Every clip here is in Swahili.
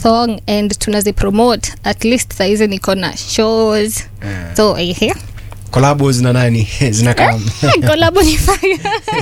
song and tunazipromote at least saizi niko na shows Eh. so ehe collabos na nani zinakaa kolabo ni fire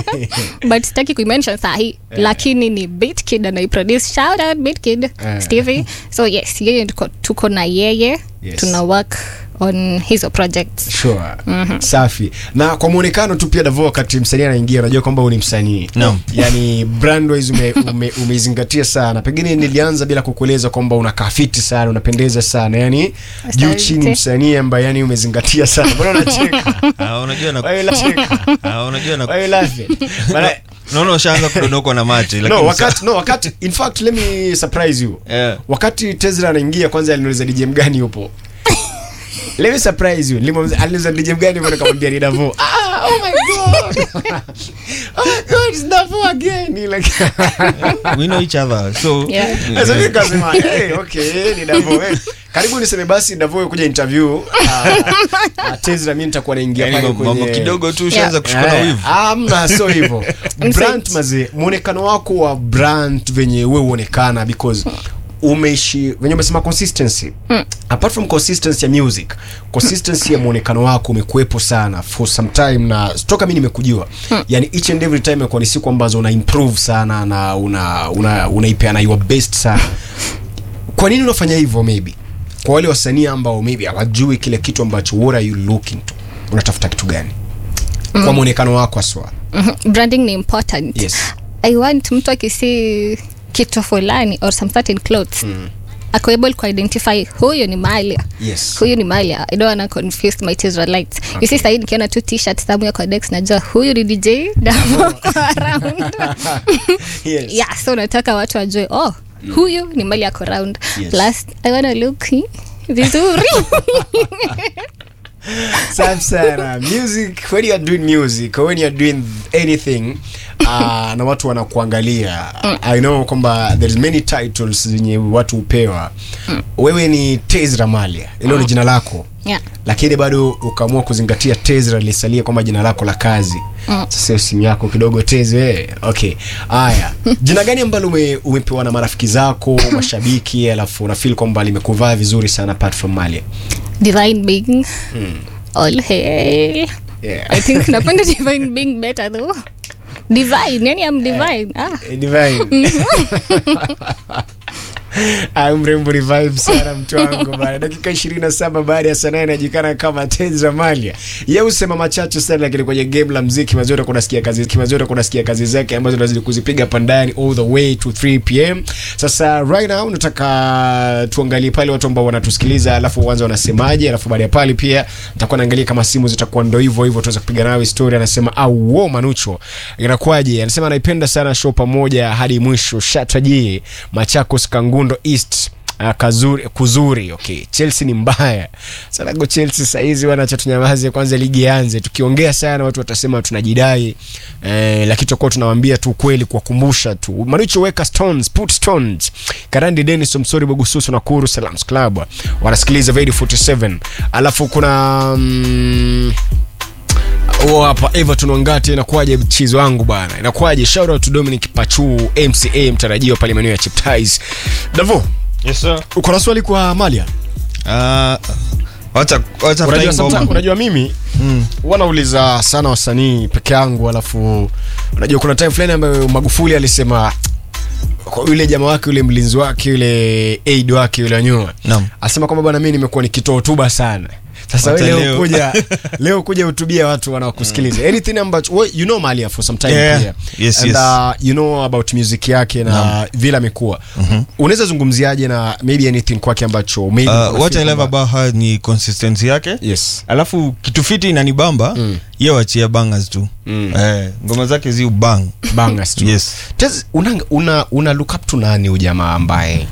but sitaki kuimention sahi lakini ni bitkid anaiproduce shout out bitkid Eh. stevie so yes yeye tuko, tuko na yeye Yes. tuna work on hizo projects sure safi na kwa mwonekano tu pia davo wakati msanii anaingia unajua kwamba huyu ni msanii Naam. yani brand wise ume, ume, umeizingatia sana pengine nilianza bila kukueleza kwamba unakaa fiti sana unapendeza sana yani juu Asante. chini msanii ambaye yani umezingatia sana mbona unacheka Ah, unajua na Why you laughing? Ah, unajua na Why you laughing? Maana- naona ushaanza kudondokwa na macho lakini no sa- wakati no wakati in fact let me surprise you Yeah. wakati Tesla anaingia kwanza aliniuliza DJ mgani yupo let me surprise you Nilimuuliza- aliniuliza DJ mgani yupo nikamwambia ni Davo ah oh my god oh my god it's Davo again Ni like we know each other so Yeah. sasa mimi nikasema hey okay ni Davo eh. karibu niseme basi Davo kuja interview uh, Tesla mimi nitakuwa naingia yani pale mambo mambo kwenye kidogo tu ushaanza Yeah. kushikwa na Eh, wivu amna so hivyo In brand fact- maze mwonekano wako wa brand venye we uonekana because umeishi venye umesema consistency apart from consistency ya music consistency ya mwonekano wako umekuwepo sana for some time na toka mi nimekujua yani each and every time imekuwa ni siku ambazo una improve sana na una una unaipeana your best sana kwa nini unafanya hivyo maybe kwa wale wasanii ambao maybe hawajui kile kitu ambacho what are you looking to unatafuta kitu gani kwa mwonekano wako aswa Mhm. branding ni important Yes. i want mtu akisi kitu fulani or some certain clothes mm. ako able kuidentify huyu ni malia Yes. huyu ni malia i don't wanna confuse my israelites okay. you see sahii nikiona tu t-shirt somewhere kwa dex najua huyu ni dj Davo ako around yes. yeah so nataka watu wajue oh huyu ni mali ako round Yes. plus i wanna look hi, vizuri Safi sana music when you are doing music or when you are doing anything uh, na watu wanakuangalia i know kwamba there's many titles zenye watu hupewa wewe ni Tezra Malia hilo ni jina lako yeah. lakini bado ukaamua kuzingatia Tezra lisalia kwamba jina lako la kazi sasa hiyo simu yako kidogo Teze okay haya jina gani ambalo ume, umepewa na marafiki zako mashabiki alafu unafeel kwamba limekuvaa vizuri sana apart from Malia divine being all hail yeah. I think napenda divine being better though. Divine, yani I'm divine. Ah. Eh, divine Ah, mrembo revive sana mtu wangu bana dakika 27 baada ya saa nane anajulikana kama Tenza Malia yeye husema machache sana lakini kwenye game la mziki mazuri kunasikia kazi mazuri kunasikia kazi zake ambazo tunazidi kuzipiga pandani all the way to 3 pm sasa right now nataka tuangalie pale watu ambao wanatusikiliza alafu uanze wanasemaje alafu baada ya pale pia nitakuwa naangalia kama simu zitakuwa ndo hivyo hivyo tuweza kupiga nayo story anasema au wo manucho inakuwaje anasema anaipenda sana show pamoja hadi mwisho shataji Machakos Kangundo East Uh, kazuri kuzuri okay chelsea ni mbaya sana go chelsea saizi wanacha tunyamaze kwanza ligi ianze tukiongea sana watu watasema tunajidai eh, lakini tutakuwa tunawambia tu kweli kuwakumbusha tu manucho weka stones put stones karandi denis msori bogususu na kuru salams club wanasikiliza Vedi 47 alafu kuna mm, huo hapa everton wangati inakuwaje mchizi wangu bwana inakuwaje shout out to dominic pachu mca mtarajiwa pale maeneo ya chiptis davo yes sir uko na swali kwa malia ah wacha wacha unajua, fly sometimes- ngoma unajua mimi Mm. huwa nauliza sana wasanii peke yangu alafu unajua kuna time fulani ambayo magufuli alisema kwa yule jamaa wake yule mlinzi wake yule aid wake yule anyua Naam. asema kwamba bwana mi nimekuwa nikitoa hotuba sana sasa Wacha wewe leo leo. kuja leo kuja hutubia watu wanaokusikiliza anything ambacho well, you know Malia for some time Yeah. pia Yes, and yes. Uh, you know about music yake na Naam. vile amekuwa unaweza zungumziaje na maybe anything kwake ambacho maybe Uh, unafeel what I love kwamba- about her ni consistency yake yes alafu kitu fiti inanibamba mm. ye wachia bangers tu Mm. eh, ngoma zake zi ubang bangers tu yes Tez, una, una, una look up to nani ujamaa ambaye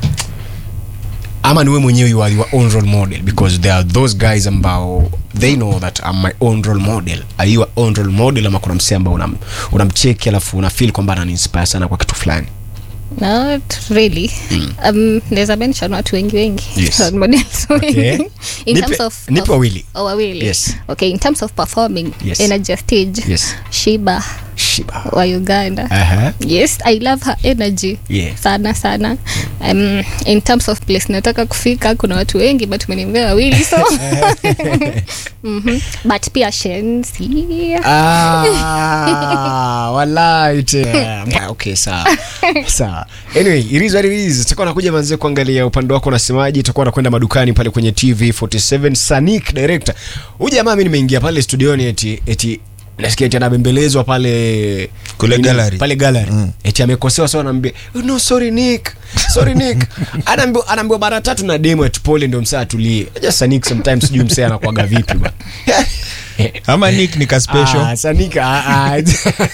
ama niwe mwenyewe you are your own role model because there are those guys ambao they know that I'm my own role model are you your own role model ama kuna msee ambao unam- unamcheki alafu una feel kwamba ananiinspire sana kwa kitu fulani Not really. Um, there's a mention watu wengi wengi. Yes. Role models Okay. wengi. In Nipe- terms of nipe of- wawili. Oh, wawili. Yes. Okay, in terms of performing Yes. energy stage. Yes. Shiba. Alikiba. wa uganda Aha. yes i love her energy Yeah. sana sana um, in terms of place nataka kufika kuna watu wengi but umeniambia wawili so Mhm. but pia shensi Ah, walai tena. Ah, okay sawa sawa anyway it is what it is tutakuwa nakuja manze kuangalia upande wako unasemaje tutakuwa nakwenda madukani pale kwenye tv 47 sanik director huyu jamaa mi nimeingia pale studioni eti eti nasikia eti anabembelezwa pale Kule nini? gallery. pale gallery Mm. eti amekosewa so anaambia "Oh, no sorry nick sorry nick anaambiwa anaambiwa mara tatu na demo eti pole ndio msaa atulie just sanik sometimes sijui msee anakuaga vipi bwana ama nick ni ka special Ah, Sanika, ah, ah.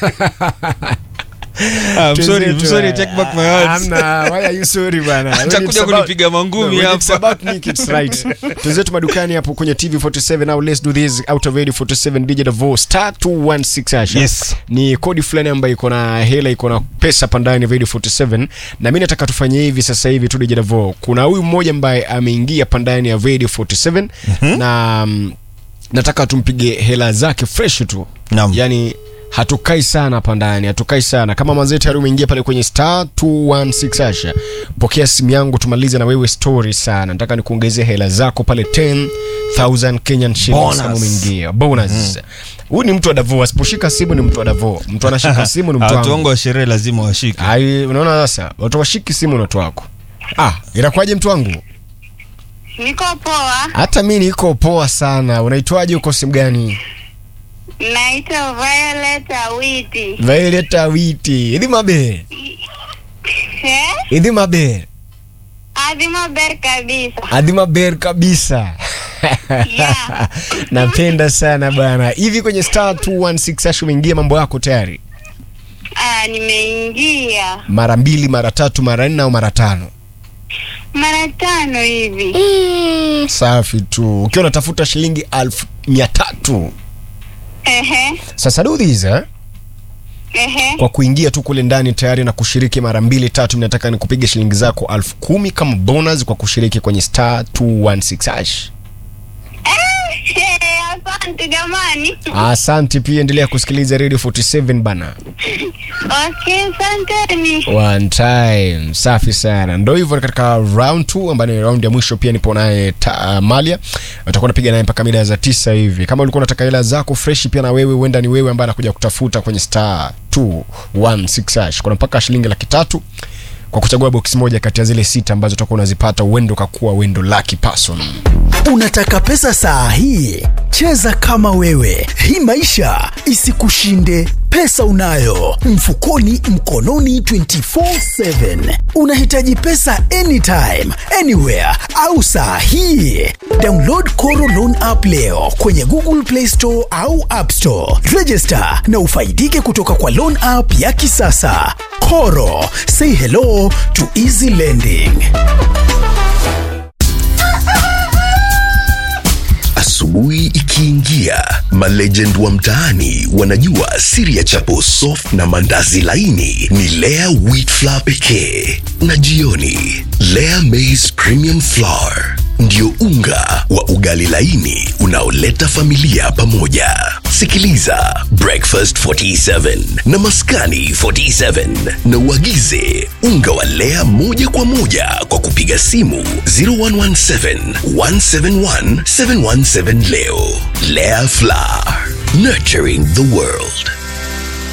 Ah, I'm sorry, I'm Twenzetu, sorry, eh, take back my words. Hamna, why are you sorry bana? When Atakuja it's about- kunipiga mangumi No, when it's hapa. about Nick, it's right. Tuzetu madukani hapo kwenye TV 47 now let's do this out of radio 47 DJ Davo star 216 hasha. Yes. Ni kodi fulani ambayo iko na hela iko na pesa pandani radio 47 na mimi nataka tufanye hivi sasa hivi tu DJ Davo. Kuna huyu mmoja ambaye ameingia pandani ya radio 47 na mm, nataka tumpige hela zake fresh tu Naam. yani hatukai sana hapa ndani hatukai sana kama manzee tayari umeingia pale kwenye star 216 asha pokea simu yangu tumalize na wewe story sana nataka nikuongezee hela zako pale 10000 kenyan shillings Bonus. kama umeingia bonus huyu ni mtu wa davo asiposhika simu ni mtu wa davo mtu anashika simu ni mtu watu wangu wangu wa sherehe lazima washike ai unaona sasa watu washiki simu na watu wako ah inakuwaje mtu wangu Niko poa, hata mi niko poa sana unaitwaje uko simu gani naitwa Violet Awiti. violet awiti idhi maber Eh? idhi maber Adhi maber kabisa. adhi maber kabisa Yeah. napenda sana bana hivi kwenye star 216 ash umeingia mambo yako tayari Ah, nimeingia mara mbili mara tatu mara nne au mara tano mara tano hivi. safi tu ukiwa unatafuta shilingi alfu mia tatu Ehe, sasa do this eh? ehe. kwa kuingia tu kule ndani tayari na kushiriki mara mbili tatu nataka ni kupiga shilingi zako alfu kumi kama bonus kwa kushiriki kwenye star 216 hash Eh, Asante jamani. asante pia endelea kusikiliza radio 47 bana Okay, asanteni. one time safi sana ndo hivyo katika round 2 ambayo ni round ya mwisho pia nipo naye Ta- malia utakuwa napiga naye mpaka mida za tisa hivi kama ulikuwa unataka hela zako fresh pia na wewe huenda ni wewe ambaye anakuja kutafuta kwenye star 216 hash kuna mpaka shilingi laki tatu kwa kuchagua box moja kati ya zile sita ambazo utakuwa unazipata uendo ukakuwa wendo lucky person Unataka pesa saa hii? Cheza kama wewe, hii maisha isikushinde. Pesa unayo mfukoni, mkononi 24/7. Unahitaji pesa anytime, anywhere au saa hii? Download Koro Loan app leo kwenye Google Play Store au App Store. Register na ufaidike kutoka kwa loan app ya kisasa. Koro, say hello to easy lending. Asubuhi ikiingia, malegend wa mtaani wanajua siri ya chapo soft na mandazi laini ni Lea wheat flour pekee, na jioni Lea maize premium flour ndio unga wa ugali laini unaoleta familia pamoja. Sikiliza Breakfast 47 na Maskani 47 na uagize unga wa Lea moja kwa moja kwa kupiga simu 0117 171 717 leo. Lea Flour, nurturing the world.